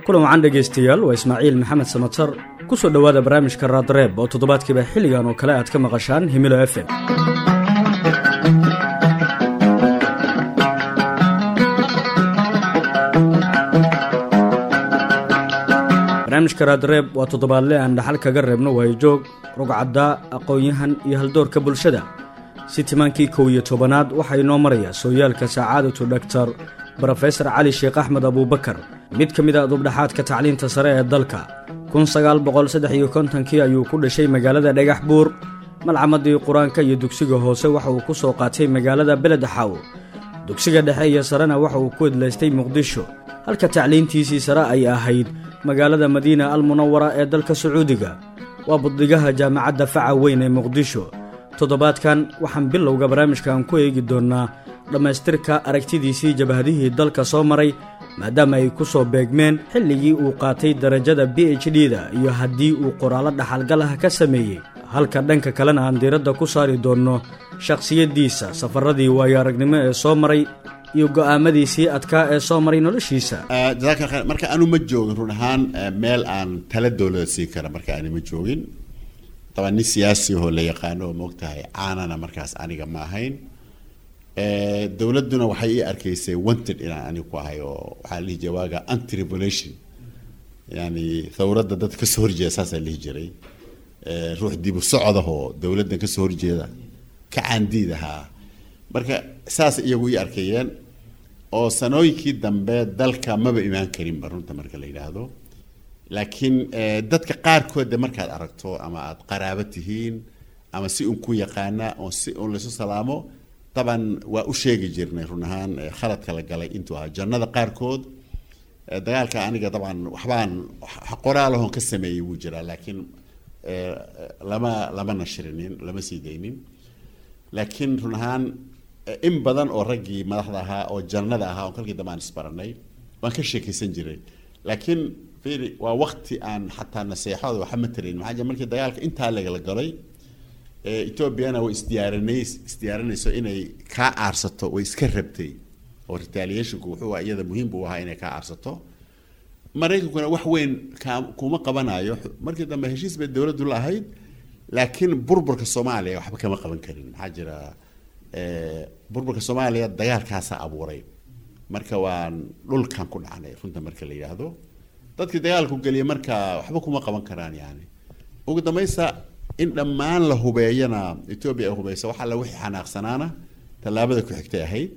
kulan wacan dhegaystayaal waa ismaaciil maxamed samatar ku soo dhowaada barnaamijka raadreeb oo toddobaadkiiba xilligan oo kale aad ka maqashaan himilo f m barnaamijka raadreeb waa toddobaadle aan dhaxal kaga reebno waayojoog rugcaddaa aqoon-yahan iyo haldoorka bulshada si timaankii kow iyo tobanaad waxaa inoo maraya sooyaalka sacaadatu dhaktar brofesor cali sheekh axmed abuubakar mid ka mid a dubdhaxaadka tacliinta sare ee dalka kun sagaal boqol saddex iyo kontonkii ayuu ku dhashay magaalada dhagax buur malcamadii qur-aanka iyo dugsiga hoose waxa uu ku soo qaatay magaalada beledxaaw dugsiga dhexe iyo sarena waxa uu ku idlaystay muqdisho halka tacliintiisii sare ay ahayd magaalada madiina almunawara ee dalka sacuudiga waa buddigaha jaamacadda faca weyn ee muqdisho toddobaadkan waxaan bilowga barnaamijkan ku eegi doonnaa dhammaystirka aragtidiisii jabhadihii dalka soo maray maadaama ay ku soo beegmeen xilligii uu qaatay darajada b h d-da iyo haddii uu qoraallo dhaxalgal ah ka sameeyey halka dhanka kalena aan diiradda ku saari doonno shakhsiyaddiisa safaradii waayo aragnimo ee soo maray iyo go'aamadiisii adkaa ee soo maray noloshiisa jasaaka khayr marka anu ma joogin run ahaan meel aan tala dowlada siin kara marka ani ma joogin dabaan nin siyaasi ahoo la yaqaano oo moogtahay caanana markaas aniga ma ahayn dowladduna waxay ii arkaysay wanted inaan aniga ku ahay oo waxaa la dhihi jiray waaga anti revolution yani thawradda dadka kasoo horjeeda saasaa la dhihi jiray ruux dibu socodahoo dowladdan kasoo horjeeda ka caandiid ahaa marka saas iyagu ii arkayeen oo sanooyinkii dambe dalka maba imaan karinba runta marka la yidhaahdo laakiin dadka qaarkood de markaad aragto ama aada qaraabo tihiin ama si un ku yaqaana oo si un laysu salaamo daban waa u sheegi jirnay run ahaan khaladka la galay intuu ahaa jannada qaarkood dagaalka aniga dabcan waxbaan qoraalahon ka sameeyey wuu jiraa laakiin lama lama nashrinin lama sii daynin laakiin run ahaan in badan oo raggii madaxda ahaa oo jannada ahaa oo kalkii dambe aan isbaranay waan ka sheekaysan jiray laakiin fiiri waa wakti aan xataa naseexooda waxa ma tarayn maxaa jira markii dagaalka intaa lagala galay ethoobiana way isdiyaarinay isdiyaarinayso inay kaa aarsato way iska rabtay oo retaliationku wuxuu iyada muhiim buu ahaa inay kaa aarsato maraykankuna wax weyn ka kuma qabanayo markii dambe heshiis bay dowladdu la ahayd laakiin burburka soomaaliya waxba kama qaban karin maxaa jira burburka soomaaliya dagaalkaasaa abuuray marka waan dhulkan ku dhacnay runta marka la yidhaahdo dadkii dagaalku geliya marka waxba kuma qaban karaan yani ugu dambaysa in dhammaan la hubeeyana etoobiya ay hubeyso wax alla wixii xanaaqsanaana tallaabada ku xigtay ahayd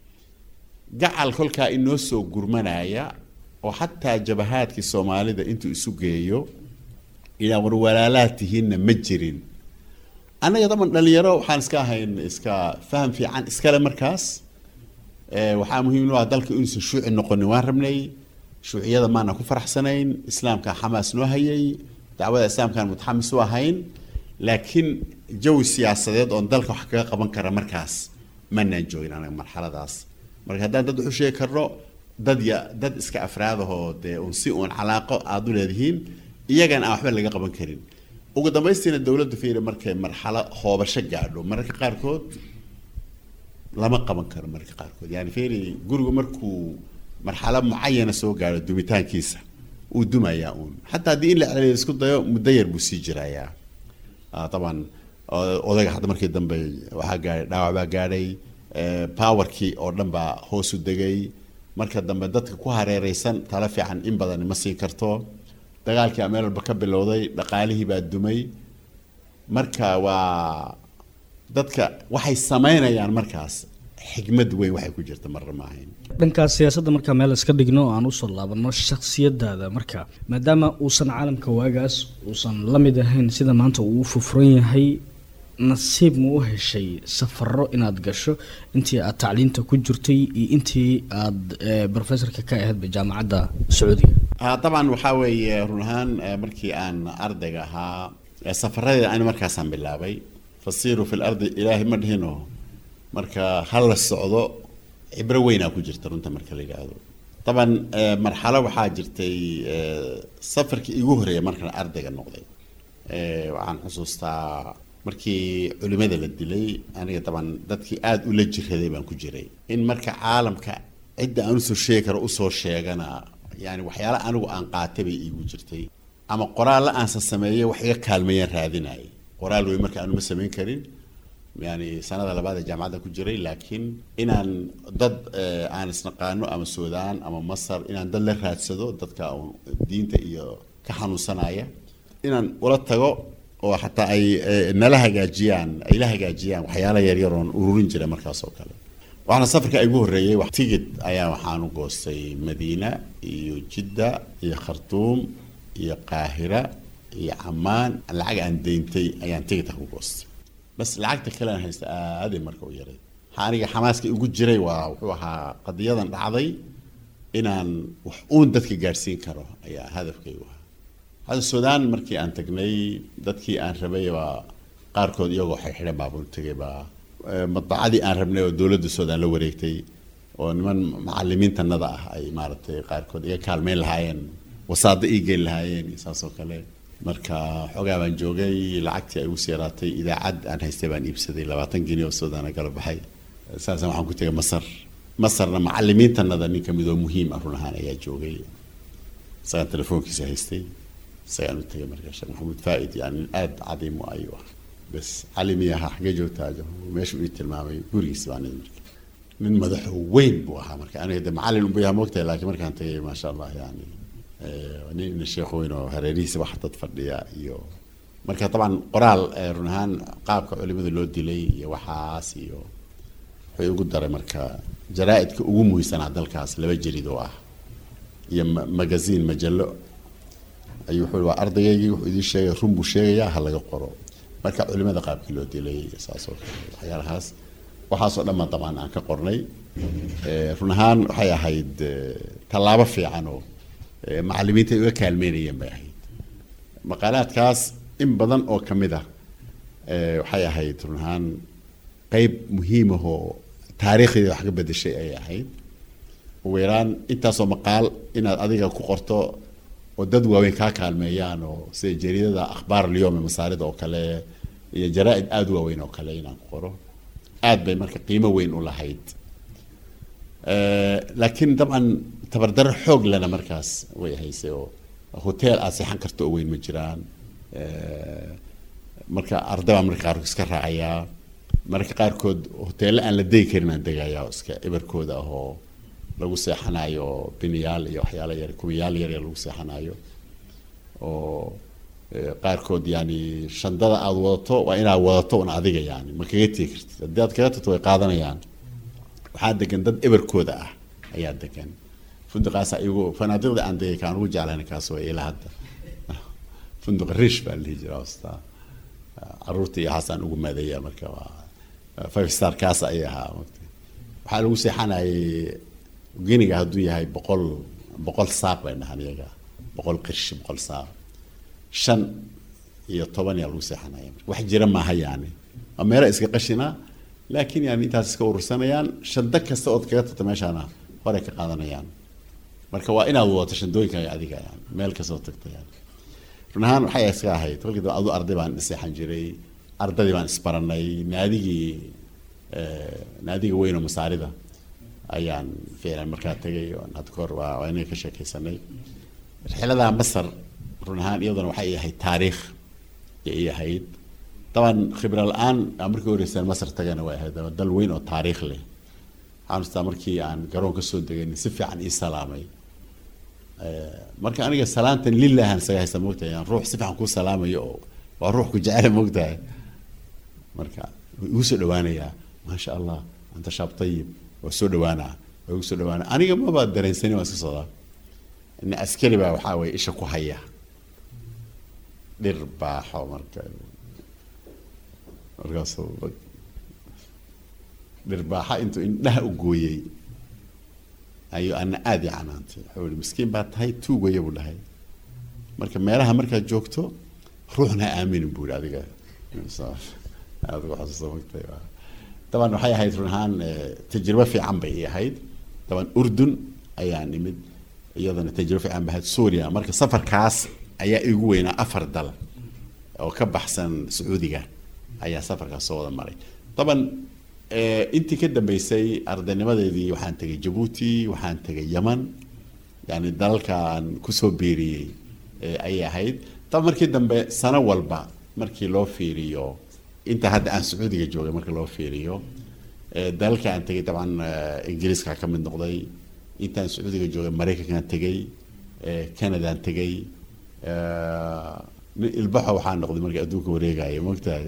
gacal kolkaa inoo soo gurmanaya oo xataa jabahaadkii soomaalida intuu isu geeyo inaa war walaalaad tihiinna ma jirin annaga daban dhalinyaro waxaan iska ahayn iska faham fiican iskale markaas waxaa muhiim u ah dalka inuusan shuuci noqonin waan rabnay shuuciyada maana ku faraxsanayn islaamka xamaas noo hayay dacwada islaamkaan mutaxamis u ahayn laakiin jawi siyaasadeed oon dalka wax kaga qaban kara markaas manaan joogin anaga marxaladaas marka haddaan dad waxu sheegi karno dad ya dad iska afraadahoo dee un si uun calaaqo aada u leedihiin iyagan aan waxba laga qaban karin ugu dambaystiina dowladdu fiiri markay marxalo hoobasho gaadho mararka qaarkood lama qaban karo mararka qaarkood yani fiiri gurigu markuu marxalo mucayana soo gaadho dumitaankiisa uu dumayaa uun xataa haddii in la celiyo isku dayo muddo yar buu sii jirayaa taban odayga hadda markii dambe waxaa gaadhay dhaawac baa gaadhay powerkii oo dhan baa hoosu degay marka dambe dadka ku hareereysan tala fiican in badan ma siin karto dagaalkii a meel walba ka bilowday dhaqaalihii baa dumay marka waa dadka waxay samaynayaan markaas xigmad weyn waxay ku jirta marna ma ahayn dhankaas siyaasadda markaa meel iska dhigno oo aan usoo laabanno shakhsiyadaada marka maadaama uusan caalamka waagaas uusan la mid ahayn sida maanta uu u fufran yahay nasiib ma u heshay safaro inaad gasho intii aad tacliinta ku jirtay iyo intii aada brofessorka ka ahaydba jaamacadda sacuudiga dabcan waxaa weeye run ahaan markii aan ardayga ahaa safaradeeda ani markaasaan bilaabay fasiiruu fi lardi ilaahay ma dhihino marka ha la socdo cibro weynaa ku jirta runta marka la yidhaahdo daban marxalo waxaa jirtay safarkii igu horreeya markaan ardayga noqday waxaan xusuustaa markii culimada la dilay aniga daban dadkii aada ula jiraday baan ku jiray in marka caalamka cidda aan usoo sheegi karo usoo sheegana yani waxyaala anigu aan qaatay bay iigu jirtay ama qoraalla aansa sameeyey wax iga kaalmeeyaan raadinayay qoraal wey marka aanu ma samayn karin yani sanada labaad ee jaamacadda ku jiray laakiin inaan dad aan isnaqaano ama suudaan ama masar inaan dad la raadsado dadka diinta iyo ka xanuunsanaya inaan ula tago oo xataa ay nala hagaajiyaan ay la hagaajiyaan waxyaala yaryar oon ururin jiray markaas oo kale waxaana safarka igu horreeyey tigid ayaa waxaanu goostay madiina iyo jidda iyo khartuum iyo qaahira iyo camaan lacag aan deyntay ayaan tigidka ku goostay bas lacagta kale aan haysta aaday marka u yaray waxaa aniga xamaaska igu jiray waa wuxuu ahaa qadiyadan dhacday inaan wax uun dadka gaadhsiin karo ayaa hadafkaygu ahaa hadda suudaan markii aan tagnay dadkii aan rabay baa qaarkood iyagoo xirxidhan baabuun tegay baa madbacadii aan rabnay oo dowladda suudaan la wareegtay oo niman macalimiintanada ah ay maaragtay qaarkood iga kaalmeyn lahaayeen wasaado ii geyn lahaayeen iyo saas oo kale marka xoogaa baan joogay lacagtii ay ugu siiraatay idaacad aan haystay baan iibsaday labaatan geni oo suudaana kala baxay saasaan waxaan ku tegay masar masarna macalimiintanada nin kamid oo muhiim ah run ahaan ayaa joogay isagaan telefoonkiisa haystay isagaan u tegay marka sheekh maxamuud faaid yani aada cadiim u ayuu ah bas cali miyaha xagee joogtaa meeshuu ii tilmaamay gurigiisa baan marka nin madaxo weyn buu ahaa marka aniga de macalin unbu yaha moogtahay laakiin markaan tagay maasha allah yani nin sheekh weyn oo hareerihiisa wax dad fadhiya iyo marka dabcan qoraal run ahaan qaabka culimada loo dilay iyo waxaas iyo wuxuu igu daray marka jaraa-idka ugu muhiimsanaa dalkaas laba jelid oo ah iyo magaziin majallo ayuu wuxuu waa ardaygaygii wuxuu idiin sheegay run buu sheegayaa ha laga qoro marka culimada qaabkii loo dilay saas oo kale waxyaalahaas waxaasoo dhan baan dabcan aan ka qornay run ahaan waxay ahayd tallaabo fiican oo macalimiinta ay uga kaalmeynayeen bay ahayd maqaalaadkaas in badan oo ka mid ah waxay ahayd run ahaan qeyb muhiimahoo taariikhdeeda wax ka bedeshay ayay ahayd ugu yaraan intaasoo maqaal inaad adiga ku qorto oo dad waaweyn kaa kaalmeeyaan oo sida jariidada akhbaar alyom masaarida oo kale iyo jaraa-id aada u waaweyn oo kale inaan ku qoro aad bay marka qiimo weyn u lahayd laakiin dabcan tabardaro xoog lena markaas way haysay oo hotel aad seexan karto oo weyn ma jiraan marka arday baa marka qaarkood iska raacayaa mararka qaarkood hoteello aan la degi karin aan degayaa oo iska ebarkooda ah oo lagu seexanayo biniyaal iyo waxyaala yar kuwiyaal yar yar lagu seexanayo oo qaarkood yani shandada aada wadato waa inaad wadato un adiga yani ma kaga tegi kartid haddii aad kaga tagto way qaadanayaan waxaa degan dad eberkooda ah ayaa degan funduqaasa iyagu fanaadiqda aan degay kaan ugu jeclayn kaas way ilaa hadda funduq rish baa la dhihi jira hosta caruurta iyo xaasaan ugu maadeeya marka waa five star kaas ayay ahaa waxaa lagu seexanayay geniga hadduu yahay boqol boqol saaq bay dhahaan iyaga boqol qirsh boqol saaq shan iyo toban yaa lagu seexanaya wax jira maaha yani waa meelo iska qashina laakiin yani intaas iska urursanayaan shando kasta ood kaga tagto meeshaana horey ka qaadanayaan marka waa inaad wadato shandooyinkaaga adiga yani meel kastoo tagta yani run ahaan waxay iska ahayd kolkii dambe adu arday baan seexan jiray ardadii baan isbaranay naadigii naadiga weyn oo masaarida ayaan ficlan markaa tegay hadda kahor waa waa inaga ka sheekaysanay rixlada masar run ahaan iyaduna waxay ahayd taariikh ay ahayd daban khibra la-aan aan markii horeysaan masar tagana way ahayd dal weyn oo taariikh leh waxaan ustaa markii aan garoon kasoo degayn si fiican ii salaamay marka aniga salaantan lilahan isaga haysta moogtahay aan ruux si fiican kuu salaamayo oo waa ruux ku jecela moogtahay marka igu soo dhawaanayaa maasha allah anta shaab tayib waa soo dhawaanaa waa igu soo dhawaanaa aniga maba dareensani waan iska socdaa ina askari baa waxaa weye isha ku haya dhir baaxo marka markaasuu dhirbaaxa intuu indhaha u gooyey ayuu ana aada i canaantay wuxuu ihi miskiin baa tahay tuug waya buu dhahay marka meelaha markaad joogto ruuxna ha aaminin buu ihi adiga aada ugu xasuusta magtay daban waxay ahayd run ahaan tajribo fiican bay ii ahayd daban urdun ayaa nimid iyadana tajribo fiican bay ahayd suuriya marka safarkaas ayaa igu weynaa afar dal oo ka baxsan sacuudiga ayaa safarkaas soo wada maray daban intii ka dambeysay ardaynimadeedii waxaan tegay jabuuti waxaan tegay yeman yani dalalkaan kusoo biiriyey ayay ahayd tab markii dambe sano walba markii loo fiiriyo inta hadda aan sacuudiga joogay marka loo fiiriyo dalalka aan tegay dabcan ingiriiska ka mid noqday intaan sacuudiga joogay maraykankaan tegay canadaan tegay nin ilbaxo waxaa noqday marka adduunka wareegaya mogtahay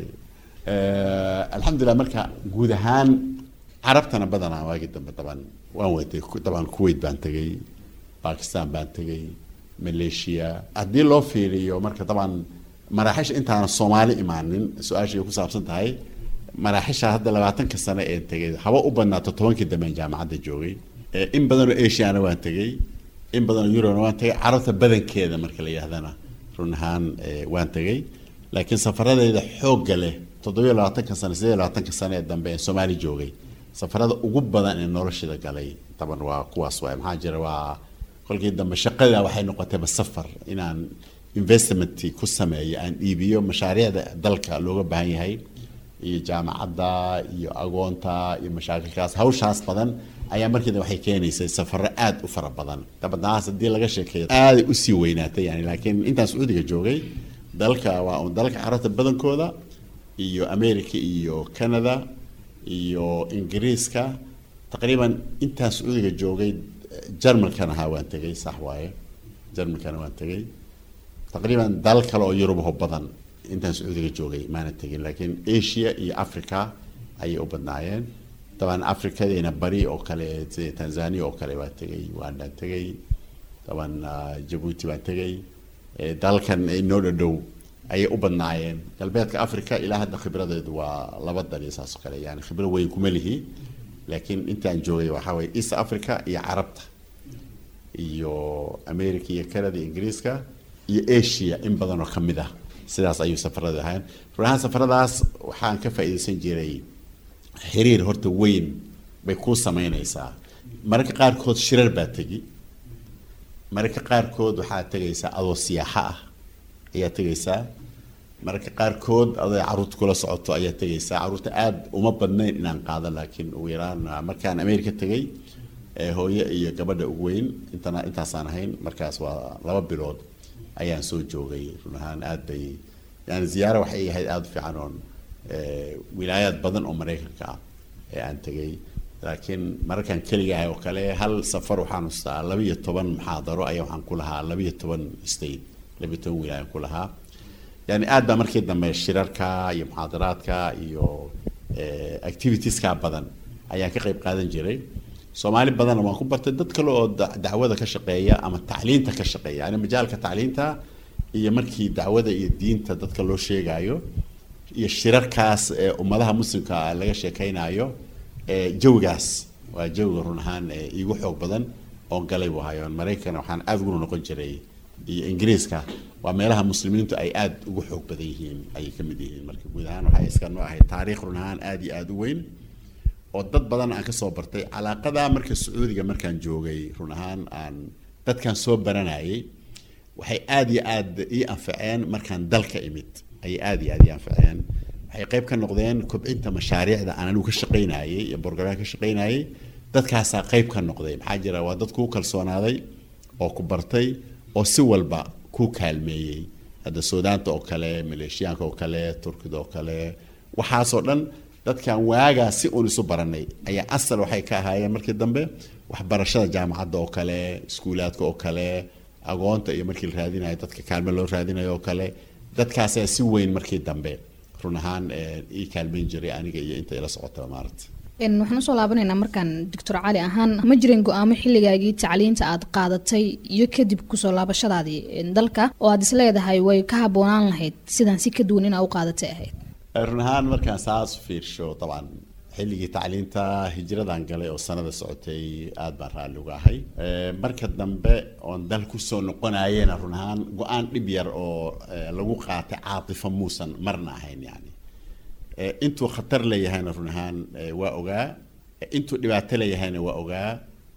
alxamdulilah marka guud ahaan carabtana badanaa waagii dambe daban waan weytay daban kuwait baan tegay bakistan baan tegay malaysia haddii loo fiiriyo marka daban maraaxisha intaana soomaali imaanin su-aashay ku saabsan tahay maraaxisha hadda labaatanka sano ee tegay haba u badnaato tobankii dambean jaamacadda joogay in badanoo asiana waan tegay in badanoo eurona waan tegay carabta badankeeda marka la yidhahdana run ahaan waan tegay laakiin safaradeeda xoogga leh toddobiyo labaatanka sano sideed labaatanka sano ee dambe ee soomaali joogay safarada ugu badan ee noloshida galay taban waa kuwaas waay maxaa jira waa kolkii dambe shaqada waxay noqotayba safar inaan investment ku sameeyo aan iibiyo mashaariicda dalka looga baahan yahay iyo jaamacadda iyo agoonta iyo mashaakilkaas hawshaas badan ayaa markiida waxay keenaysay safaro aada u fara badan dabadnahaas haddii laga sheekeeyo aaday usii weynaatay yani laakiin intaan sacuudiga joogay dalka waa un dalka carabta badankooda iyo america iyo canada iyo ingiriiska taqriiban intaan sacuudiga joogay jarmalkana ahaa waan tegay sax waaye jarmalkana waan tegay taqriiban dalal kale oo yurubaho badan intaan sacuudiga joogay maana tegin laakiin asia iyo africa ayay u badnaayeen daban africadeena bari oo kale sida tanzania oo kale waan tegay ugandaan tegay daban jabuuti baan tegay dalalkan inoo dhadhow ayay u badnaayeen galbeedka africa ilaa hadda khibradeedu waa laba dal iyo saas oo kale yani khibro weyn kuma lihi laakiin intaan joogay waxaa waye east africa iyo carabta iyo america iyo canada iyo ingiriiska iyo asia in badan oo kamid ah sidaas ayuu safarada ahaan run ahaan safaradaas waxaan ka faa'iidaysan jiray xiriir horta weyn bay kuu sameynaysaa mararka qaarkood shirar baa tegi mararka qaarkood waxaa tegaysaa adoo siyaaxo ah ayaa tegaysaa mararka qaarkood adoo caruurta kula socoto ayaa tegaysaa caruurta aada uma badnayn inaan qaado laakiin ugu yaraan markaan america tegay hooye iyo gabadha ugu weyn intana intaasaan ahayn markaas waa laba bilood ayaan soo joogay run ahaan aad bay yani ziyaara waxay ahayd aada u fiican oon wilaayaad badan oo maraykanka ah ee aan tegay laakiin mararkaan keligahay oo kale hal safar waxaan hustaa labiyo toban muxaadaro ayaa waxaan ku lahaa labiyo toban state labiyo toban wilaayaan ku lahaa yani aad baa markii dambe shirarka iyo muxaadaraadka iyo activitieska badan ayaan ka qayb qaadan jiray soomaali badanna waan ku bartay dad kale oo dacwada ka shaqeeya ama tacliinta ka shaqeeya yani majaalka tacliinta iyo markii dacwada iyo diinta dadka loo sheegayo iyo shirarkaas ee ummadaha muslimka laga sheekeynayo jawigaas waa jawiga run ahaan iigu xoog badan oon galay buu hayo maraykan waxaan aada ugu noqon jiray iyo ingiriiska waa meelaha muslimiintu ay aada ugu xoog badan yihiin ayay ka mid yihiin marka guud ahaan waxay iska noo ahayd taariikh run ahaan aada iyo aada u weyn oo dad badan aan kasoo bartay calaaqada marka sacuudiga markaan joogay run ahaan aan dadkan soo baranayay waxay aada iyo aada ii anfaceen markaan dalka imid ayay aada iyo aada ii anfaceen waxay qayb ka noqdeen kobcinta mashaariicda aan anigu ka shaqaynayay iyo borogaraam ka shaqaynayay dadkaasaa qayb ka noqday maxaa jira waa dad kuu kalsoonaaday oo ku bartay oo si walba kuu kaalmeeyey hadda suudaanta oo kale maleeshiyaanka oo kale turkida oo kale waxaasoo dhan dadkan waagaa si uun isu baranay ayaa asal waxay ka ahaayeen markii dambe waxbarashada jaamacadda oo kale iskuulaadka oo kale agoonta iyo markii la raadinayo dadka kaalme loo raadinayo oo kale dadkaasaa si weyn markii dambe run ahaan ii kaalmeyn jiray aniga iyo inta ila socotaba maaragta waxaan usoo laabanaynaa markaan doctor cali ahaan ma jireen go-aamo xilligaagii tacliinta aad qaadatay iyo kadib kusoo laabashadaadii dalka oo aad isleedahay way ka habboonaan lahayd sidaan si ka duwan inaa u qaadatay ahayd run ahaan markaan saas fiirsho dabcan xilligii tacliinta hijradan galay oo sanada socotay aada baan raalli uga ahay marka dambe oon dal kusoo noqonayena run ahaan go-aan dhib yar oo lagu qaatay caatifo muusan marna ahayn yani intuu khatar leeyahayna run ahaan waa ogaa intuu dhibaato leeyahayna waa ogaa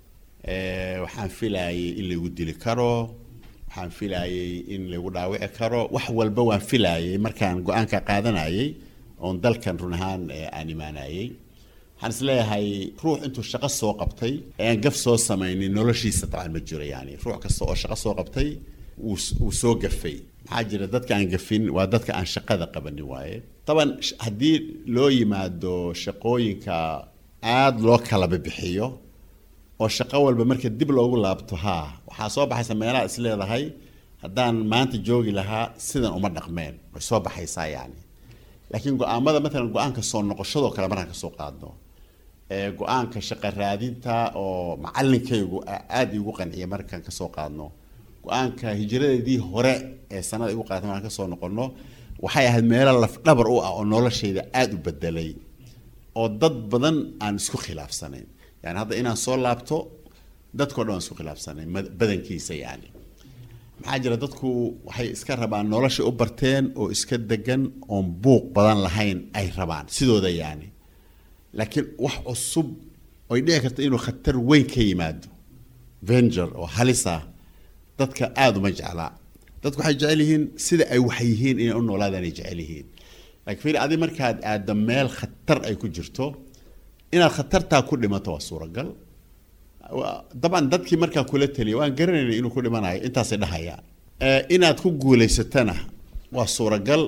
waxaan filayay in lagu dili karo waxaan filayay in lagu dhaawici karo wax walba waan filayay markaan go-aanka qaadanayay oon dalkan run ahaan aan imaanayay waxaan isleeyahay ruux intuu shaqo soo qabtay aan gaf soo samaynin noloshiisa dabcan ma jiro yani ruux kasta oo shaqo soo qabtay wuu soo gafay maxaa jira dadka aan gafin waa dadka aan shaqada qabanin waaye taban haddii loo yimaado shaqooyinka aada loo kala bibixiyo oo shaqo walba marka dib loogu laabto haa waxaa soo baxaysa meelaha is leedahay haddaan maanta joogi lahaa sidan uma dhaqmeen way soo baxaysaa yani laakiin go-aamada matalan go-aanka soo noqoshadoo kale markaan kasoo qaadno go-aanka shaqa raadinta oo macalinkaygu aada igu qanciya markaan kasoo qaadno go-aanka hijradeedii hore ee sanada igu qaatay markaan kasoo noqono waxay ahayd meelo lafdhabar u ah oo noloshayda aada u bedelay oo dad badan aan isku khilaafsanayn yani hadda inaan soo laabto dadkao dhan aan isku khilaafsanayn badankiisa yani maxaa jira dadku waxay iska rabaan nolosha u barteen oo iska degan oon buuq badan lahayn ay rabaan sidooda yani laakiin wax cusub oy dhici karta inuu khatar weyn ka yimaado venger oo halisa dadka aada uma jeclaa dadku waxay jecel yihiin sida ay wax yihiin inay u noolaadaan ay jecel yihiin laakiin fiir adi markaad aaddo meel khatar ay ku jirto inaad khatartaa ku dhimato waa suuragal dabcan dadkii markaa kula taliya waan garanayna inuu ku dhimanayo intaasay dhahayaan inaad ku guulaysatana waa suuragal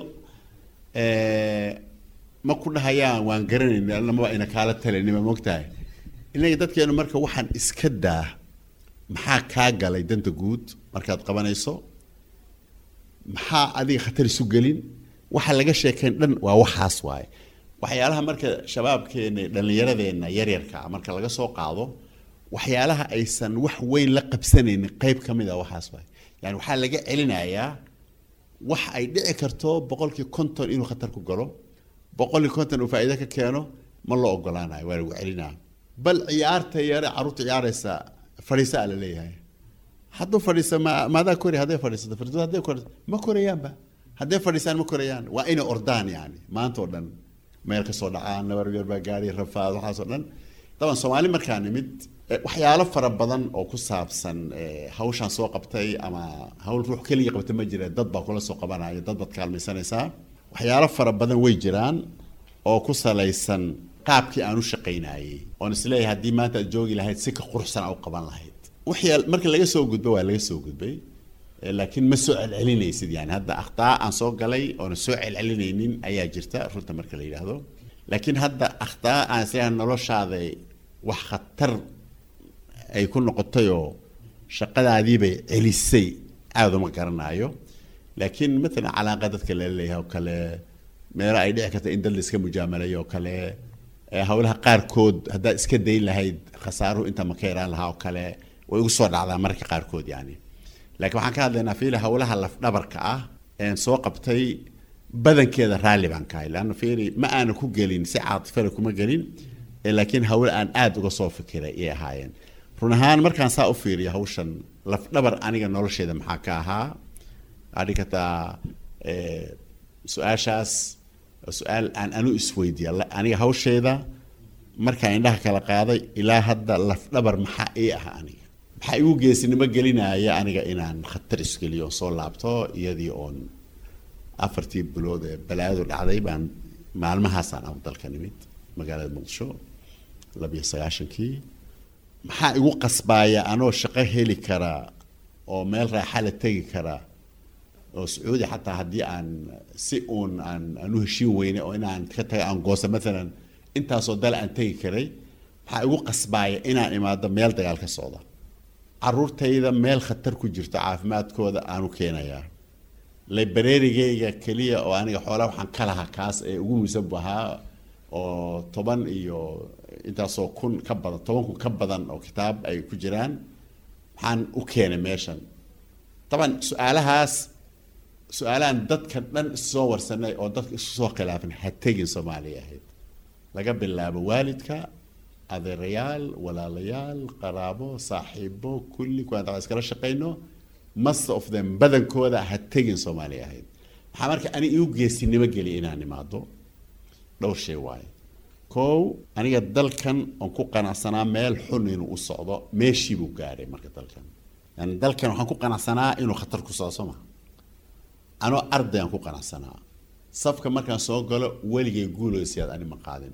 ma ku dhahayaan waan garanayna namaba ina kaala talinima mogtahay inaga dadkeenu marka waxaan iska daa maxaa kaa galay danta guud markaad qabanayso maxaa adiga khatar isu gelin waxa laga sheekayn dhan waa waxaas waaye waxyaalaha marka shabaabkeena dhallinyaradeenna yaryarka marka laga soo qaado waxyaalaha aysan wax weyn la qabsanaynin qeyb ka mid a waxaas waaye yani waxaa laga celinayaa wax ay dhici karto boqolkii konton inuu khatar ku galo boqolkii konton uu faa'iido ka keeno ma loo ogolaanayo waa lagu celinaa bal ciyaarta yare carruurta ciyaaraysa fadhiisaa la leeyahay hadduu fadhiisa ma maadaa kori hadday fadhiisato fadhiisato hadday kor ma korayaanba hadday fadhiisaan ma korayaan waa inay ordaan yani maanta oo dhan meel kasoo dhacaan nabar yar baa gaari rafaad waxaasoo dhan daban soomaali markaa nimid waxyaalo fara badan oo ku saabsan hawshaan soo qabtay ama hawl ruux keliya qabta ma jira dad baa kula soo qabanaya dad baad kaalmaysanaysaa waxyaalo fara badan way jiraan oo ku salaysan qaabkii aan u shaqaynayay oon isleeyahay haddii maanta aad joogi lahayd si ka quruxsan u qaban lahayd wixii marka laga soo gudbo waa laga soo gudbay laakiin ma soo celcelinaysid yani hadda akhtaa aan soo galay oona soo celcelinaynin ayaa jirta runta marka la yidhaahdo laakiin hadda akhtaa aan isleeyahay noloshaada wax khatar ay ku noqotayoo shaqadaadiibay celisay aada uma garanaayo laakiin matalan calaaqa dadka lala leeyahay oo kale meelo ay dhici karta in dad la iska mujaamalayo oo kale hawlaha qaarkood haddaad iska dayn lahayd khasaaruhu inta ma ka yaraan lahaa oo kale way igu soo dhacdaa mararka qaarkood yani laakiin waxaan ka hadlaynaa fiili hawlaha lafdhabarka ah een soo qabtay badankeeda raalli baan ka hay leanna fiili ma aana ku gelin si caatifada kuma gelin laakiin hawl aan aada uga soo fikiray ay ahaayeen run ahaan markaan saa u fiiriyo hawshan lafdhabar aniga nolosheeda maxaa ka ahaa adhi kartaa su-aashaas su-aal aan anu isweydiiya aniga hawsheeda markaan indhaha kala qaaday ilaa hadda lafdhabar maxaa ii ah aniga maxaa igu geesinimo gelinaya aniga inaan khatar isgeliyo oon soo laabto iyadii oon afartii bilood ee balaadu dhacday baan maalmahaasaan af dalka nimid magaalada muqdisho labiyo sagaashankii maxaa igu qasbaaya anoo shaqo heli kara oo meel raaxa la tegi kara oo sacuudi xataa haddii aan si uun aan aan u heshiin weyne oo inaan ka taga aan goosa maalan intaasoo dal aan tegi karay maxaa igu qasbaaya inaan imaado meel dagaal ka socda caruurtayda meel khatar ku jirto caafimaadkooda aanu keenayaa librarigayga keliya oo aniga xoolaa waxaan ka lahaa kaas ee ugu muhiimsan bu ahaa oo toban iyo intaasoo kun ka badan toban kun ka badan oo kitaab ay ku jiraan maxaan u keenay meeshan taban su-aalahaas su-aalahan dadka dhan issoo warsanay oo dadka isu soo khilaafin ha tegin soomaaliya ahayd laga bilaabo waalidka adeerayaal walaalayaal qaraabo saaxiibo kulli kuwaan daa iskala shaqayno most of them badankooda ha tegin soomaaliya ahayd maxaa marka ani igu geesinimo geliya inaan imaado dhowr shay waaye kow aniga dalkan oon ku qanacsanaa meel xun inuu u socdo meeshii buu gaadhay marka dalkan yani dalkan waxaan ku qanacsanaa inuu khatar ku socdo soo maa anoo arday aan ku qanacsanaa safka markaan soo galo weligay guuloysiyaad ani ma qaadin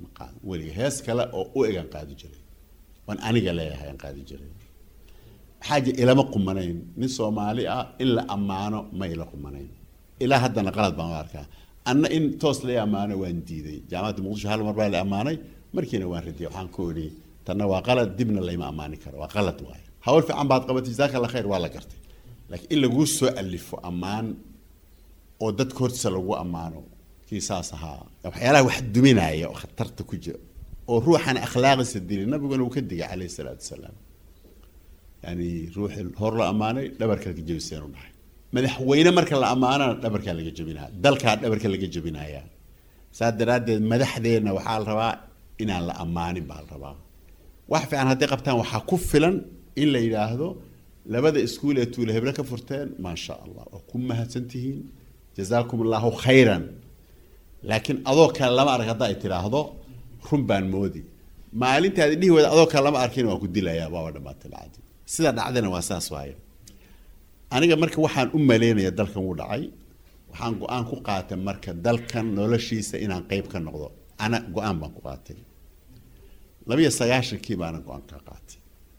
ma qaado weliga hees kale oo u egaan qaadi jiray waan aniga leeyahay aan qaadi jiray maxaa jira ilama qumanayn nin soomaali ah in la ammaano ma ila qumanayn ilaa haddana qalad baan u arkaa anna in toos la ammaano waan diiday jaamacadda muqdisho hal mar baa la ammaanay markiina waan radiyay waxaan ku idhi tanna waa qalad dibna layma ammaani karo waa qalad waayo hawl fiican baad qabatay jazaaka allah khayr waa la gartay laakiin in laguu soo alifo ammaan oo dadka hortiisa lagu ammaano kii saas ahaa waxyaalaha wax duminaya oo khatarta ku jira oo ruuxan akhlaaqiisa dilay nabiguna uu ka digay calayhi salaatu wasalaam yani ruuxi hor la ammaanay dhabarka laga jebiseen u dhahay madaxweyne marka la ammaanana dhabarkaa laga jebinaya dalkaa dhabarka laga jebinaya saas daraaddeed madaxdeenna waxaa la rabaa inaan la ammaanin baa la rabaa wax fiican hadday qabtaan waxaa ku filan in la yidhaahdo labada iskuul ee tuule heble ka furteen maasha allah oo ku mahadsan tihiin jazaakum allahu khayran laakiin adoo kale lama arag hadda ay tidhaahdo run baan moodi maalintaadi dhihi weyda adoo kale lama arkin waan ku dilayaa waaba dhamaatay bacdi sida dhacdana waa saas waaye aniga marka waxaan u maleynaya dalkan wuu dhacay waxaan go-aan ku qaatay marka dalkan noloshiisa inaan qeyb ka noqdo ana go-aan baan ku qaatay labiyo sagaashankii baana go-aan ka qaatay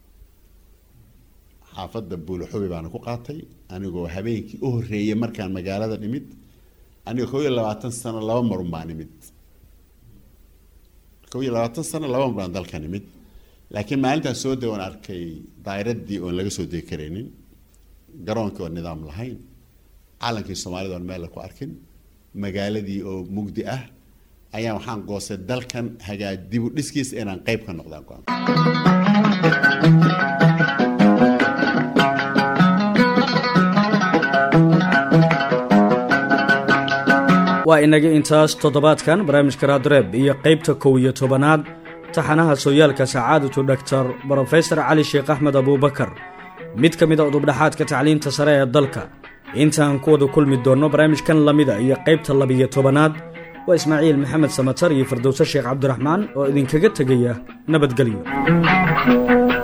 xaafadda buulaxubi baana ku qaatay anigoo habeenkii u horreeyay markaan magaalada nimid aniga kow iyo labaatan sano laba marun baan nimid kow iyo labaatan sano laba mar baan dalka nimid laakiin maalintaan soo deg oon arkay daayiraddii oon laga soo degi karaynin garoonkii oon nidaam lahayn calankii soomaalida oon meel la ku arkin magaaladii oo mugdi ah ayaan waxaan goostay dalkan hagaa dibu dhiskiisa inaan qeyb ka noqdaan go-aan waa inaga intaas toddobaadkan barnaamijka raadreeb iyo qaybta kow iyo tobanaad taxanaha sooyaalka sacaadatu dhaktar brofesor cali sheekh axmed abuubakar mid ka mid a udubdhaxaadka tacliinta sare ee dalka intaan ku wada kulmi doonno barnaamijkan lamida iyo qaybta labiyo tobanaad waa ismaaciil maxamed samatar iyo fardowse sheekh cabdiraxmaan oo idinkaga tegaya nabadgelyo